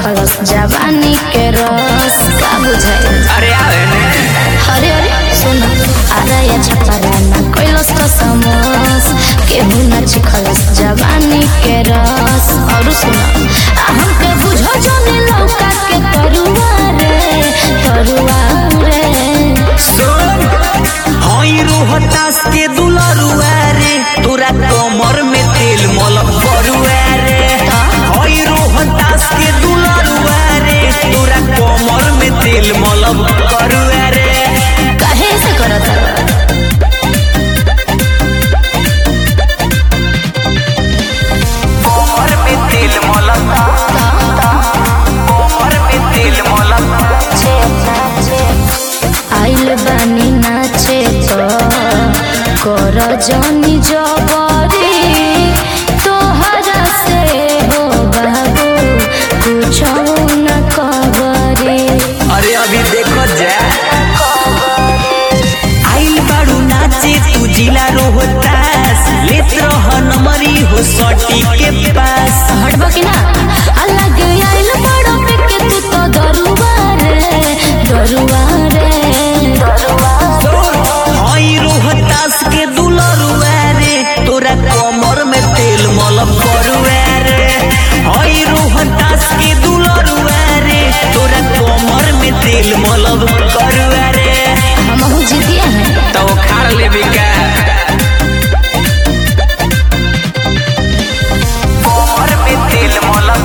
चिखलस जवानी के रस का बुझाई अरे आवे ने अरे अरे सुन आरा या छपरा ना कैलस तो समोस केहू ना चिखलस जवानी के रस और सुन आ हमके बुझो जाने लौका के तरुआ रे तरुआ रे सुन हई रोहतास के दुलरुआ रे तोरा कमर में तेल मलम करुआ रे हई रोहतास के दुलरुआ रे तोरा कमर में तेल मलम करुआ रे काहे से करत हवा? कमर में तेल मलम कमर में तेल मलम आइल बानी नाचे तो कर जनी जबरी तोहरा से हो बाबू कुछ न कबरी अरे अभी देखो जा आइल बाड़ू नाचे तू जिला रोहतास लेत रह नमरी हो सटी के पास हटबो कि ना अलग आइल बड़ो पे के तू तो दरुआ रे दरुआ रे हई रोहतास के दुलरुआ रे तोरा कमर में तेल मलम करुआ रे हई रोहतास के दुलरुआ रे तोरा कमर में तेल मलम करुआ रे हमहू जितिया हैं तो खाड़ लेबे का कमर में तेल मलम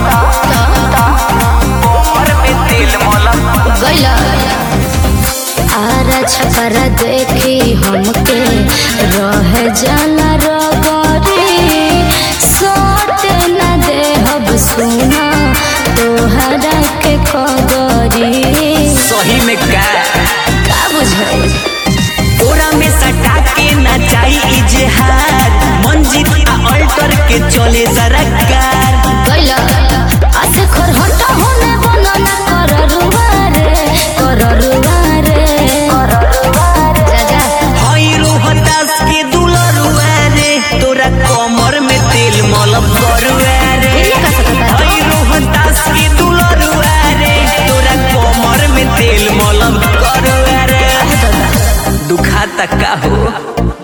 कमर में तेल मलम गैला आरा छपरा देखी हमके रह जाला रगरी सोट न देहब सुना तोहरा के कदरी सही में का का बुझाई ओरा में सटा के नचाई इजहार मंजित आ अल्टर के चले जरा कार गैला आसे खोर हटा होने बना ना कर रुआ रे कर रुआ रे जा जा हई रोहतास के दुलरुआ रे तोरा कमर में तेल मलम करुआ रे ये का सकता हई रोहतास के दुलरुआ रे तोरा कमर में तेल मलम करुआ रे है दुखा तक का हो